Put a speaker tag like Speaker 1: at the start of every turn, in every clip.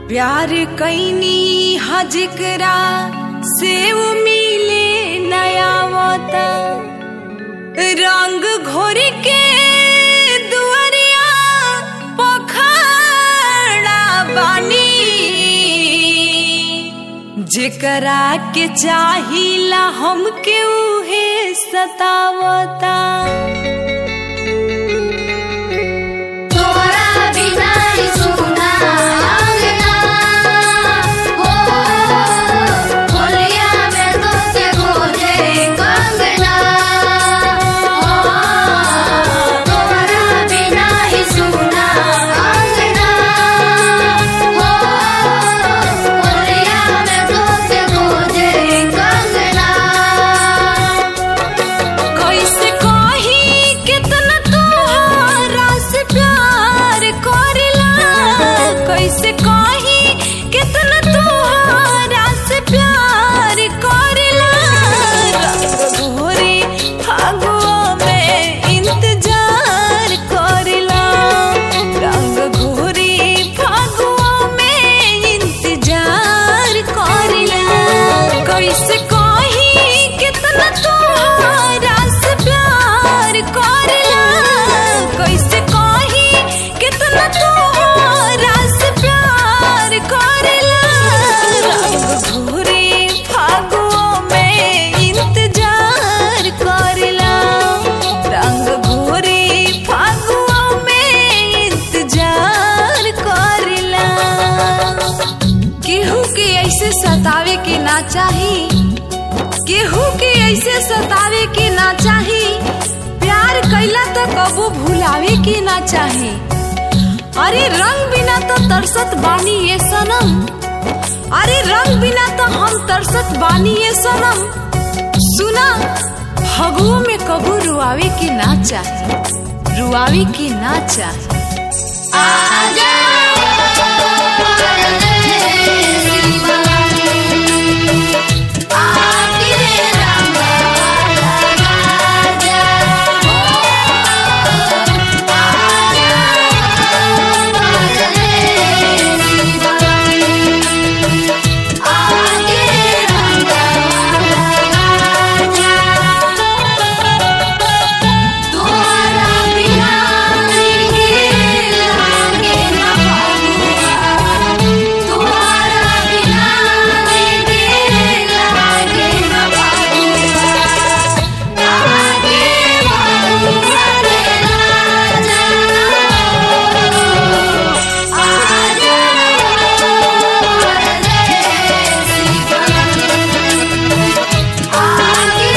Speaker 1: प्यार कैनी हजकरा से उ मिले नया वता रंग घोर के दुआरिया पखड़ा बानी जेकरा के चाहिला हमके उहे सतावता
Speaker 2: तोरा बिना ही सुना अंगना हो होलिया में तुझसे खोजे कंगना हो तोरा बिना ही सुना अंगना हो होलिया में तुझसे खोजे कंगना
Speaker 1: कैसे कही कितना तोहरा से प्यार करेला कैसे कही कितना तोहरा से प्यार करेला रंग घोरे फागुआ में इंतजार करेला रंग घोरे फागुआ में इंतजार करेला कैसे कही कितना तोहरा से प्यार करेला कैसे कही कितना तोहरा से प्यार करेला रंग घोरे फागुआ में इंतजार करेला रंग घोरे फागुआ में इंतजार करेला केहू के ऐसे सतावे के ना चाही केहू के ऐसे सतावे के ना चाही प्यार कैला तो कबो भुलावे के ना चाही अरे रंग बिना तो तरसत बानी ये सनम अरे रंग बिना तो हम तरसत बानी ये सनम सुना फगुओ में कबू रुआवे के ना चाही रुआवे के ना चाही
Speaker 2: आजा आके रंग राजा हो आके रंग राजा तोरा बिना के लागे न फगुआ तोरा बिना के लागे न फगुआ लागे फगुआ रे राजा आजा आगे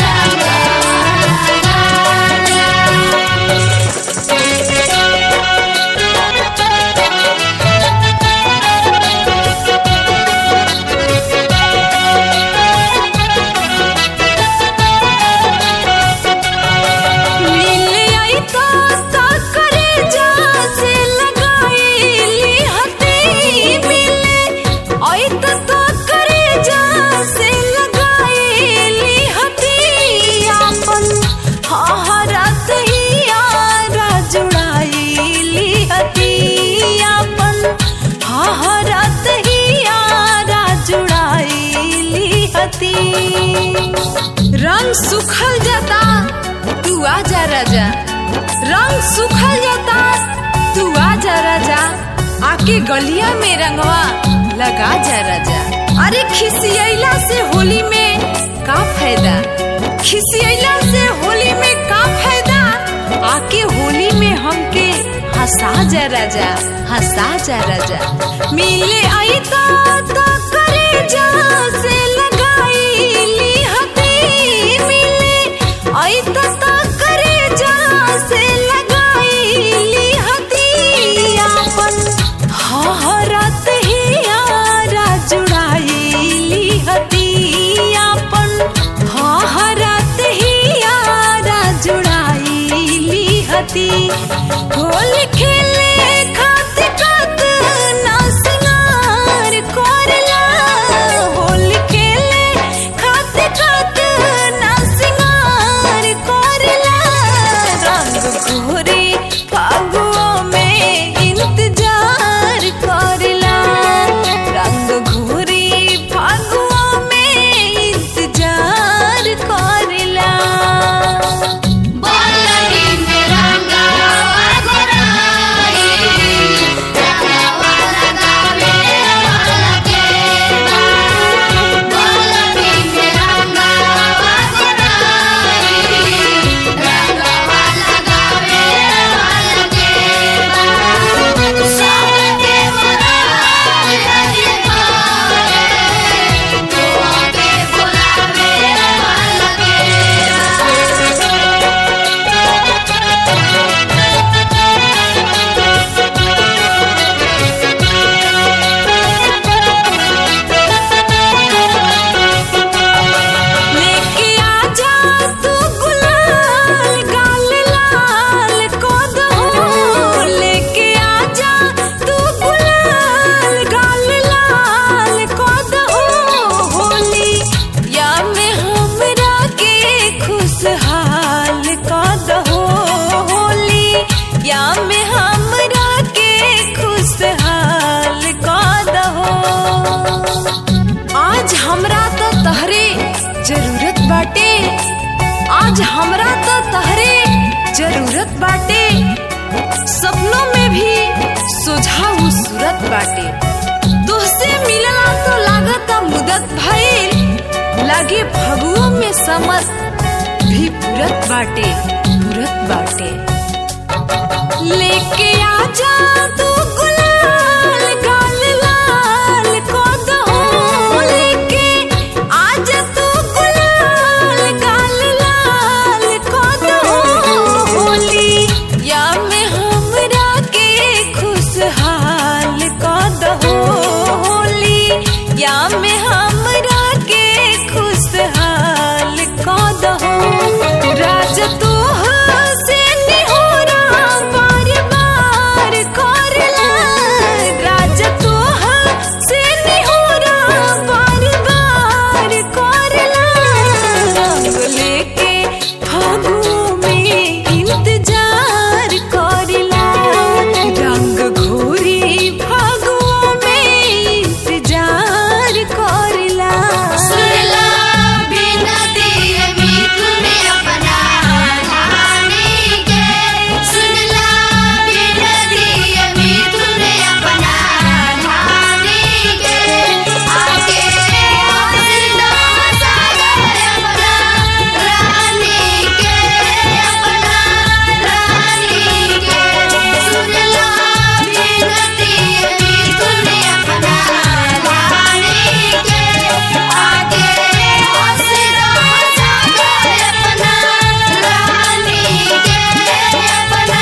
Speaker 1: मिले आई तो तो करे जा से लगाईली हती मिले आई तो तो करे जा से लगाईली हती आपन हहरत ही यारा जुड़ाईली हती आपन हहरत ही यारा जुड़ाईली हती रंग सुखल जाता तू आजा राजा रंग सुखल जाता तू आजा राजा आके गलिया में रंगवा लगा जा राजा अरे खिसियला से होली में का फायदा खिसियला से होली में का फायदा आके होली में हमके हंसा जा राजा हंसा जा राजा मिले आई तो तो करे जा से लगाईली हती मिले आई तो तो करे जा से लगाईली हती आपन हहरत ही यारा जुड़ाईली हती आपन हहरत ही यारा जुड़ाईली हती होल खेले खातिर कात ना सिंगार कोरला होल खेले खातिर कात ना सिंगार को बाटे तुहसे मिलला तो लागता मुदत भइल लागे फगुओं में समर भी पुरत बाटे पुरत बाटे लेके आजा तू गुलाल गाल लाल को दहो लेके आजा तू गुलाल गाल लाल को दहो होली या में हमरा के खुशहाल को दहो होली या में हमरा के खुशहाल को दहो राजा तू से निहोरा बार बार करला राजा तू से निहोरा बार बार करला रंग लेके फागुओं में इंतजार करला रंग घोरी फागुओं में इंतजार करला
Speaker 2: सुनला बिनती मिथुन अपना रानी के सुनला बिनती मिथुन अपना रानी के आके हंसना सागर अपना रानी के अपना रानी के सुनला बिनती मिथुन अपना रानी के आके हंसना सागर अपना रानी के अपना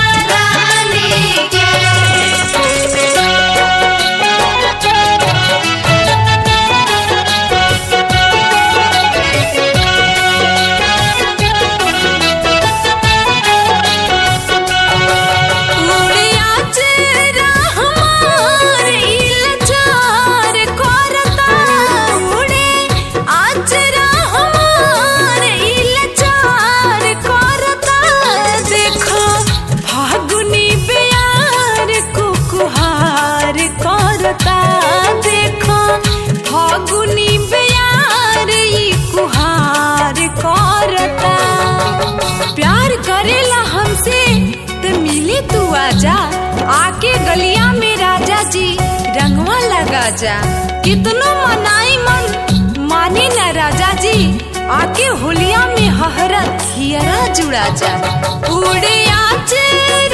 Speaker 1: उड़िया चेहरा हमार इलचार करता उड़े आचरा हमार इलचार करता देखो फागुनी बेयार कुकुहार करता देखो फागुनी बेयार ई कुहार करता प्यार करेला हमसे त मिले तू आजा आके गलिया में राजा जी रंगवा लगा जा कितनो मनाई मन माने न राजा जी आके होलिया में हहरत हियरा जुड़ा जा उड़े आचे